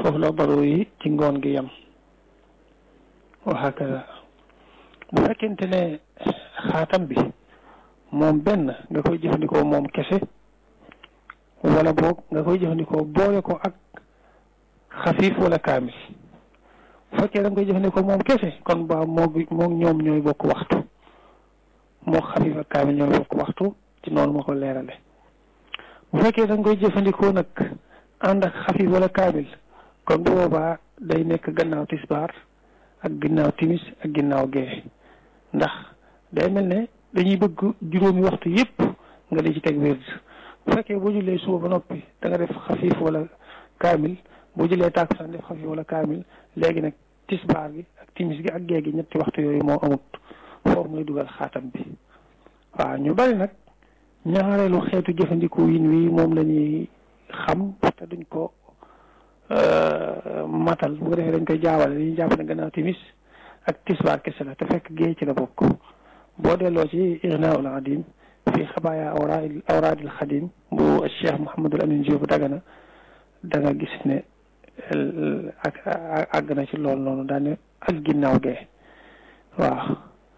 foofu la daru yi ci ngoon gi yem wa hakada bu fekkente ne xaatam bi moom benn nga koy jëfandikoo moom kese wala boog nga koy jëfandikoo boole ko ak xafiif wala kaamil bu fekkee da nga koy jëfandikoo moom kese kon ba moo moo ñoom ñooy bokk waxtu moo xafiif ak kaamil ñooy bokk waxtu ci noonu ma ko leerale bu fekkee da nga koy jëfandikoo nag ànd ak xafiif wala kaamil kon bu boobaa day nekk gannaaw tisbaar ak ginnaaw timis ak ginnaaw gee ndax day mel ne dañuy bëgg juróomi waxtu yépp nga di ci teg wérd bu fekkee boo jullee suba ba noppi da nga def xafiif wala kaamil boo jëlee tàkkusaan def xafiif wala kaamil léegi nag tisbaar gi ak timis gi ak gee gi ñetti waxtu yooyu moo amut foofu muy dugal xaatam bi waaw ñu bari nag ñaareelu xeetu jëfandiku yin wi moom la ñuy xam te duñ ko matal bu ko defee dañ koy jaawale dañuy jàpp ne gannaaw timis ak tisbaar kese la te fekk gée ci la bokk boo delloo ci Ignaa'ul Adiim fi xabaaya awraadil awraadil xadim bu Cheikh Mouhamadul Amin Diop Dagana da nga gis ne ak àgg na ci loolu noonu daane ak ginnaaw gee waaw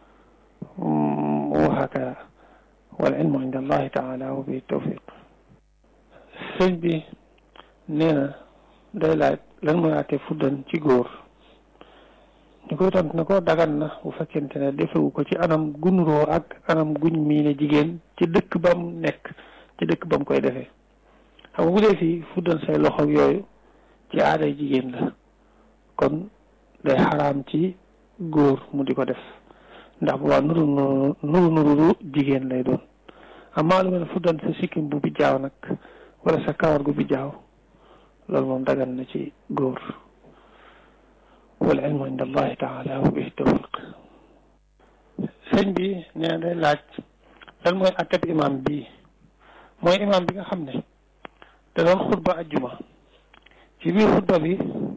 wa hakada wal ilmu inda allahi taala wa bi tawfiq sëñ bi nee na day laaj lan mooy àtte fuddan ci góor ñu koy tont na ko dagan na bu fekkente ne defewu ko ci anam gunuroo ak anam guñ miine jigéen ci dëkk ba mu nekk ci dëkk ba mu koy defee xam nga bu dee fii fuddan say loxo yooyu ci aaday jigéen la kon day xaraam ci góor mu di ko def ndax bu waa nuru nuru nuru nuru jigéen lay doon amaa lu mel ne fuddan sa sikkim bu bijjaaw nag wala sa kawar gu bijjaaw loolu moom dagan na ci góor wal ilmu inda allahi taala wa bihi tawfiq sëñ bi nee na day laaj lan mooy atteb imam bii mooy imam bi nga xam ne da doon xutba ajjuma ci biir xutba bi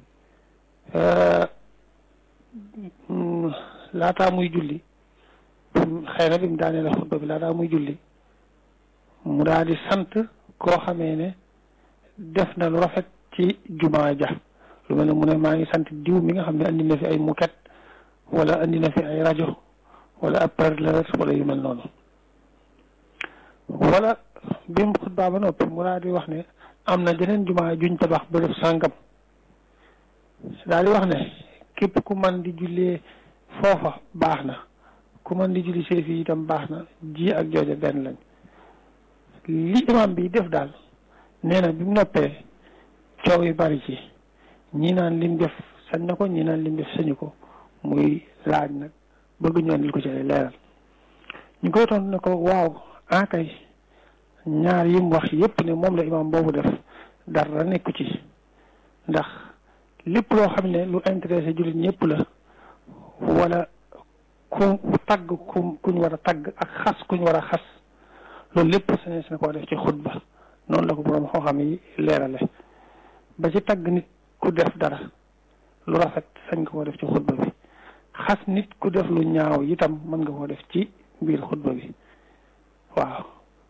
laataa muy julli xëy na bi mu daanee la xutba bi laataa muy julli mu daal di sant koo xamee ne def na lu rafet ci jumaa ja lu mel ne mu ne maa ngi sant diw mi nga xam ne andi na fi ay muket wala andi na fi ay rajo wala ab parleur wala yu mel noonu wala bi mu xutbaa ba noppi mu daal di wax ne am na jeneen jumaa juñ tabax bërëb sàngam daal di wax ne képp ku man di jullee foofa baax na ku man di julli see fii itam baax na ji ak jooja benn lañ li imam bi def daal nee na bi mu noppee coow yi bari ci ñii naan lim def sañ na ko ñii naan lim def sañu ko muy laaj nag bëgg ñu andil ko ci ay leeral ñu koy tontu ne ko waaw akay ñaar yim wax yépp ne moom la imam boobu def dara nekku ci ndax lépp loo xam ne lu intéressé jullit ñëpp la wala ku tagg ku kuñ war a tagg ak xas kuñ war a xas loolu lépp sañees na koo def ci xutba noonu la ko boroom xam-xam yi leerale ba ci tagg nit ku def dara lu rafet sañ nga koo def ci xutba bi xas nit ku def lu ñaaw itam mën nga koo def ci biir xutba bi waaw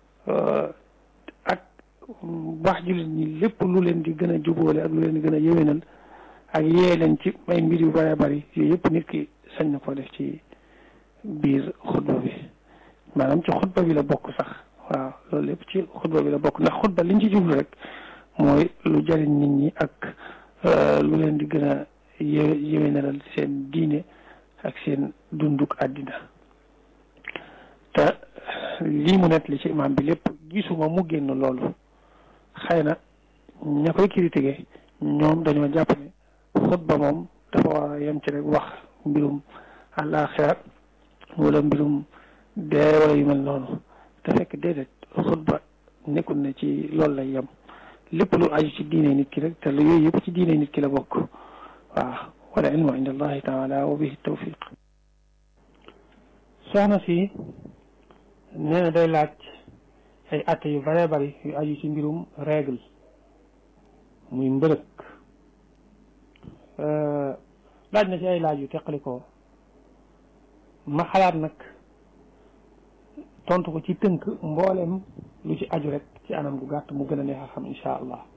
ak wax jullit ñi lépp lu leen di gën a jubóole ak lu leen di gën a yéwénal ak yee leen ci ay mbir yu bëree bëri yooyu yëpp nit ki sañ na koo def ci biir xutba bi maanaam ci xutba bi la bokk sax waaw loolu lépp ci xutba bi la bokk ndax xutba liñ ci jublu rek mooy lu jariñ nit ñi ak lu leen di gën a yé yéwénalal seen diine ak seen dunduk àddina te lii mu net li ci imaam bi lépp gisuma mu génn loolu xëy na ña koy critiqué ñoom dañoo jàpp ne xutba moom dafa war a yem ci rek wax mbirum àllaaxira wala mbirum dee wala yu mel noonu te fekk déedéet xutba nekkul ne ci loolu lay yem lépp lu aju ci diine nit ki rek te lu yooyu yëpp ci diine nit ki la bokk waaw wala ilmu inda allahi taala wa bihi tawfiq soxna si nee na day laaj ay atte yu bëree bëri yu aju ci mbirum règle muy mbërëk laaj na ci ay laaj yu teqalikoo ma xalaat nag tontu ko ci tënk mboolem lu ci aju rek ci anam gu gàtt mu gën a neex a xam incha allah